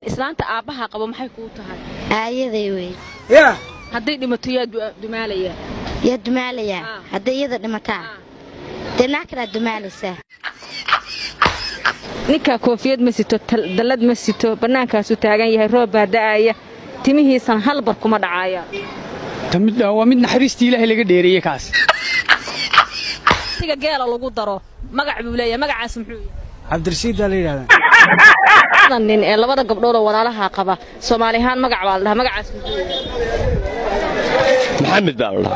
islaanta aabbaha qabo maxay kuu tahay aayaday wey yaa hadday dhimato yaa du- dumaalaya yaa dumaalayaa Ah. hadday iyada dhimataa dee naa kalaa dumaalaysaa ninkaa koofiyad ma sito tal- dallad ma sito bannaankaasuu taagan yahay roob baa da'aya timihiisan hal bar kuma dhacaya Ta mid- waa mid naxariistii ilaahay laga dheereeyey kaas siga geela lagu daro magac buu leeyahay magacaas muxuu yahay cabdirashiiddaa la yidhahdaa labada nin ee labada gabdhood oo walaalaha qaba soomaali ahaan magac baa la dhahaa magacaas muxuu yahay maxamed baa la dhahaa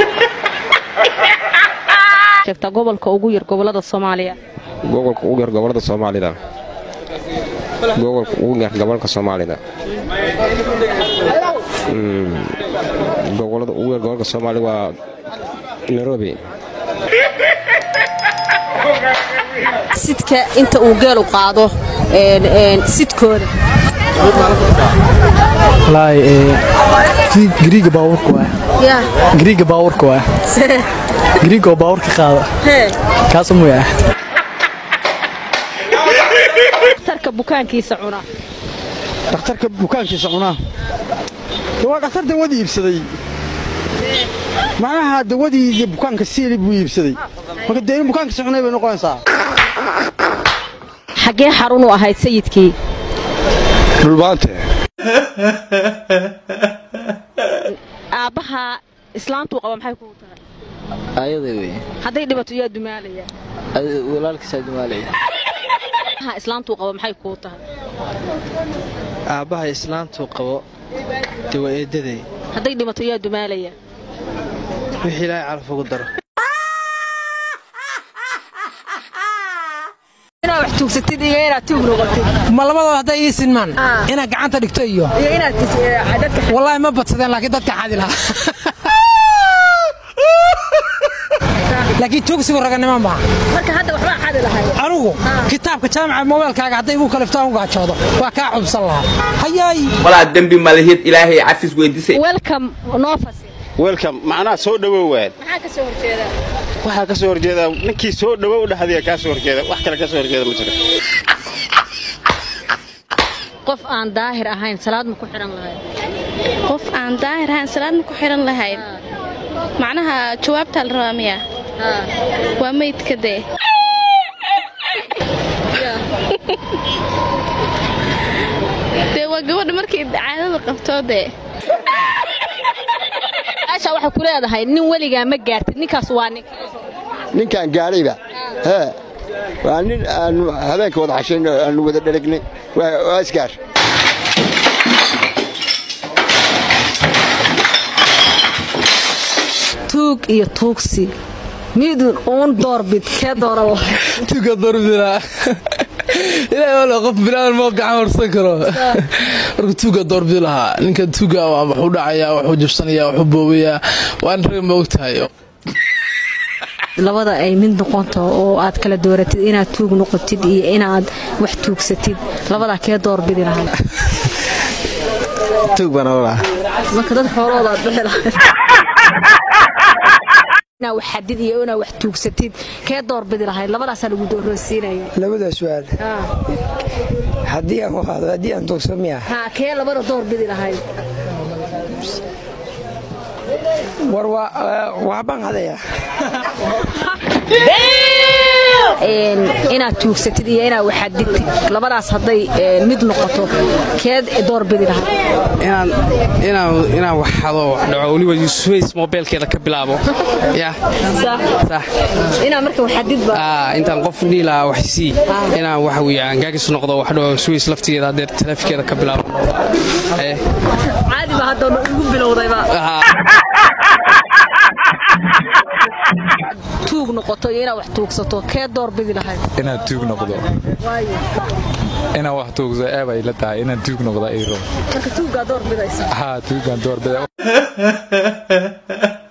sheegtaa gobolka ugu yar gobollada soomaaliya gobolka ugu yar gobolada soomaalida gobolka ugu yar gobolka soomaalida Mm, gobolada ugu yar gobolka soomaalida waa nairobi sidka inta uu geelu qaado sidkooda wallaahi ee gariiga baabuurka waa gariiga baabuurka waa gariiga oo baabuurka qaada kaas muya tarka bukaankiisa cuna dhakhtarka bukaankiisa cunaa De waa dhakhtar dawadii iibsaday macnaha dawadii iyo bukaanka siili buu iibsaday marka dee in bukaankiisa cunay bay noqonaysaa xaggee xarun u ahayd sayidkii dhulbaante aabbaha islaantuu qaba maxay kugu tahay ayada wey hadday dhibato yaa dumaalaya walaalkiisaa dumaalaya aabbaha islaantuu qaba maxay kuu tahay aabbaha islaantuu qabo dee waa eedaday hadday dhibato yaa dumaalaya wixii ilaahay calaf ugu daro inaad wax tuugsatid iyo inaad tuug noqotid ma labadooda hadday ii sinmaan inaad gacanta dhigto iyo iyo inaad dadka wallaahi ma badsadeen laakiin dadka xadi lahaa laakiin tuugsigu raganimo maaha marka hadda waxbaa xadi lahay anugu kitaabka jaamaca mobaylkaaga hadday igu kaliftaan u gaajoodo waa kaa cubsan lahaa hayaay walaa dembi malihid ilaahay cafis weydiisay welcome noo fasil welcome macnaha soo dhowow waad maxaa ka soo horjeeda waxaa ka soo horjeeda ninkii soo dhowow dhahdiya kaa soo horjeeda wax kale ka soo horjeeda ma jiro qof aan daahir ahayn salaad ma ku xidhan lahayd qof aan daahir ahaan salaadna ku xidhan lahayn macnaha jawaabtaa la rabaa miya waa meydka dee dee waa gabadha markay caadada qabtoo dee aasha waxay ku leedahay nin weligaa ma gaartid ninkaas waa nin ninkaan gaadhayba hee waa nin aanu habeenka wada xashayn aanu wada dharagnay waa waa isgaar tuug iyo tuugsi midun uun doorbid kee dooran lahay tuuga doorbidila ilaahay wala qof bilaadan moo gacan horsan karo marka tuuga doorbidi lahaa ninkan tuuga waa wuxuu dhacayaa wuxuu jabsanayaa wuxuu boobayaa waan rag ma ogtahay labada ay mid noqonto oo aad kala dooratid inaad tuug noqotid iyo inaad wax tuugsatid labadaa kee doorbidi lahay tuug baan olaa marka dad xoolooda aad bixi lahayd inaad wax xadid iyo inaad wax tuugsatid kee doorbidi lahayd labadaasaa lagu doorroonsiinaya labada su'aal haddii aan wado haddii aan tuugsan miya haa kee labada doorbidi lahayd war waa waxbaan hadayaa Een, inaad tuugsatid iyo inaad wax xadidtid labadaas hadday een, mid noqoto keed doorbidi lahayd inaan inaan inaan wax hado wax dhaco weliba Swiss mobilkeeda ka bilaabo ya sax inaad marka wax xadidba ah intaan qof dhiila wax sii inaan wax weeyaan gaagis noqdo wax dhaco Swiss laftigeeda hadeer taleefkeeda ka bilaabo eh caadi ba hadda ugu bilowdayba tuug noqoto iyo inaad wax tuugsato kee doorbidi lahayd inaad tuug noqdo inaan wax tuugso eeb ay la tahay inaan tuug noqdo ay rabo marka tuuggaa doorbidaysa haa tuugaan doorbida